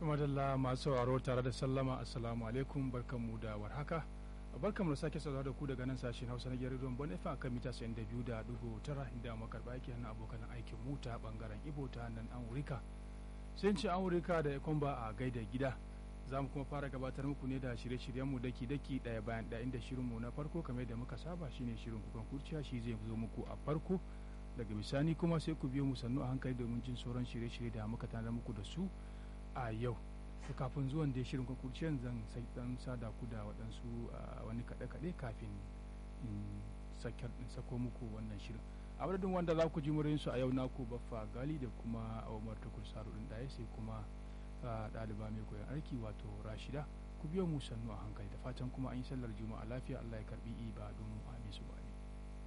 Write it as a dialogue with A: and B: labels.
A: madalla masu sauraro tare da sallama assalamu alaikum barkanmu da warhaka barkanmu da sake saurara da ku daga nan sashen hausa na gidan don bonefa akan mita 92 da dugu tara inda makarba yake hannun abokan aikin mu ta bangaren ibo ta nan amurika sai ce amurika da ekomba a gaida gida za mu kuma fara gabatar muku ne da shirye-shiryenmu daki-daki ɗaya bayan ɗaya inda shirinmu na farko kamar da muka saba shine shirin kukan kurciya shi zai zo muku a farko daga bisani kuma sai ku biyo mu sannu a hankali domin jin sauran shirye-shirye da muka tana muku da su a yau to kafin zuwan da shirin kurciyan zan sai dan sada ku da waɗansu wani kaɗe-kaɗe kafin in sako muku wannan shirin a madadin wanda za ku ji murinsu a yau naku baffa gali da kuma awamar tukur saru ɗin ɗaya sai kuma ɗaliba mai koyon aiki wato rashida ku biyo mu sannu a hankali da fatan kuma an yi sallar juma'a lafiya allah ya karbi ibadun mu amin su